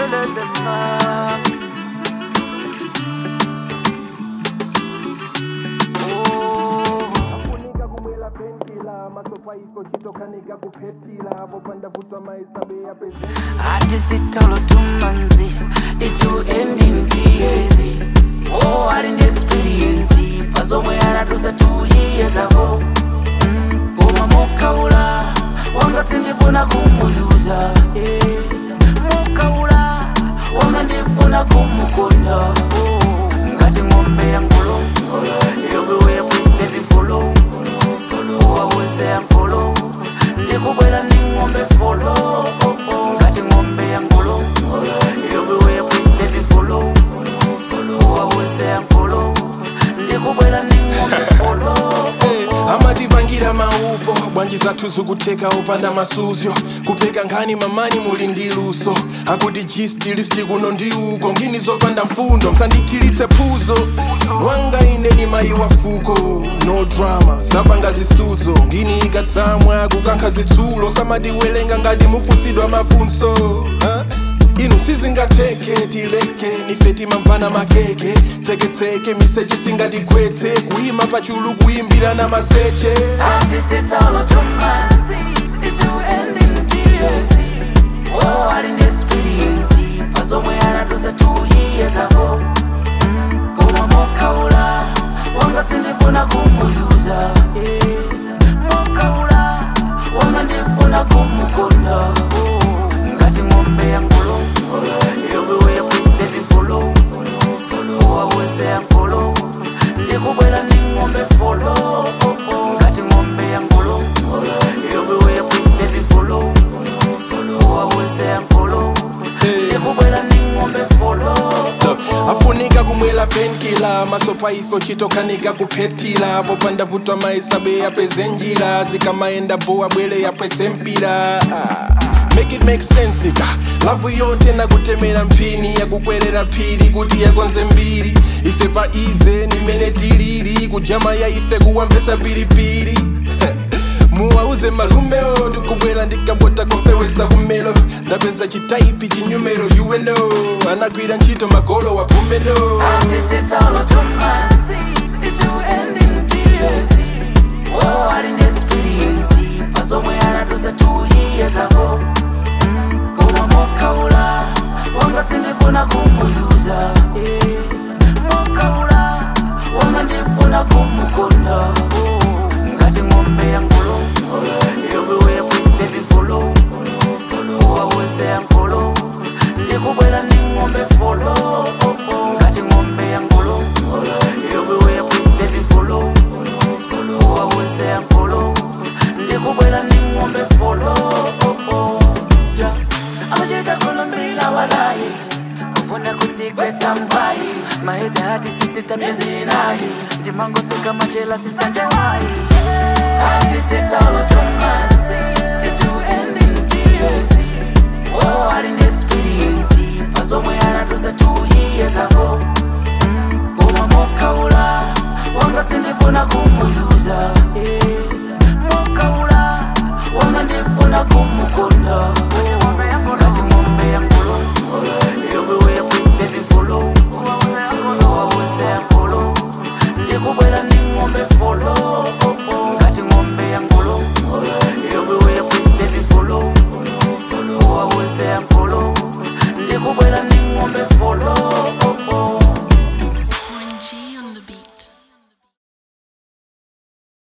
afunika kumwela pentila masofa iko chitokanika kuphetila popanda vutwa maisabe ya pezeni Hadi sitolo tumanzi Itu ending TAC Oh, I didn't experience Pasomwe aradusa two years ago mm, Uma mukaula Wanga sindifuna kumuyuza eh. Mukaula Wanga ndifuna kumukonda oh. Ngati ng'ombe ya ngolo Everywhere please baby follow Uwaweze ya ngolo Ndikubwela ni ng'ombe follow oh, oh. Ngati ng'ombe ya ngolo Everywhere please baby follow Uwaweze ya ngolo Ndikubwela ni ng'ombe follow oh, oh. amatipangira maupo bwanji zathu zikutheka opanda masuzyo kupeka nkhani mamani muli ndi luso akuti gistilisi kuno ndi uko ngini zopanda mfundo msandithilitse phuzo wanga ine ni mayi wa fuko no drama zapanga zisudzo ngini ikatsamwa kukankha zitsulo samatiwelenga ngati mufutsidwa mafunso huh? inu sizingatheke tileke nife timamvana makeke tseketseke miseche singatigwetse kuyima pachulu kuyimbira na maseche Ati sitolo tumanzi Itu ending TAC Oh, I didn't experience Pasomwe aradusa two years ago mm, Uma mukaula Wanga sindifuna kumuyuza eh. Mukaula Wanga ndifuna kumukonda oh. Ngati ng'ombe ya ngolo Everywhere please baby follow Uwaweze ya ngolo Ndikubwela ni ng'ombe follow oh, oh. Ngati ng'ombe ya ngolo Everywhere please baby follow Uwaweze ya ngolo Ndikubwela ni ng'ombe follow oh, oh. afunika kumwela penkila masopa ifo chitokanika kuphetila popanda vutwa maisabe yapeze njira zikamaenda bowa bwele yapwetse mpira Ah, make it make sense ka lavu yote nakutemera mphini yakukwerera phiri kuti yakonze mbiri ife pa ize nimene tilili kujama ya ife kuwamvesa pilipili muwauze malumeo ndikubwera ndikabota kofewesa kumelo ndapeza chitaipi chinyumero uweno anagwira ntchito magolo wa pumbeno Ati sitolo tumanzi Itu ending TAC Oh, I didn't experience Pasomwe aradusa two years ago mm, Uma mukaula Wanga sindifuna kumuyuza eh. Mukaula Wanga ndifuna kumukonda oh. Ngati ng'ombe ya ngolo Everywhere please baby follow Uwaweze ya ngolo Ndikubwela ni ng'ombe follow oh, oh. Ngati ng'ombe ya ngolo Everywhere please baby follow Uwaweze ya ngolo Ndikubwela ni ng'ombe follow oh, oh. Yeah. Amachita kulumbila walayi kufuna kutigwetsa mgwayi maita hati sitita miezi inayi ndimangoseka majela sisanjawayi ati sitolo tumanzi itu ending TAC Oh, I didn't experience pasomwe aradusa two years ago mm, uma mukaula wanga sindifuna kumuyuza eh. mukaula wanga ndifuna kumukonda oh. ngati ng'ombe ya ngolo everywhere please baby follow uwaweze ya ngolo ndikubwela ni ng'ombe follow oh, oh. ngati ng'ombe ya ngolo everywhere please baby follow uwaweze ya ngolo ndikubwela ni ng'ombe follow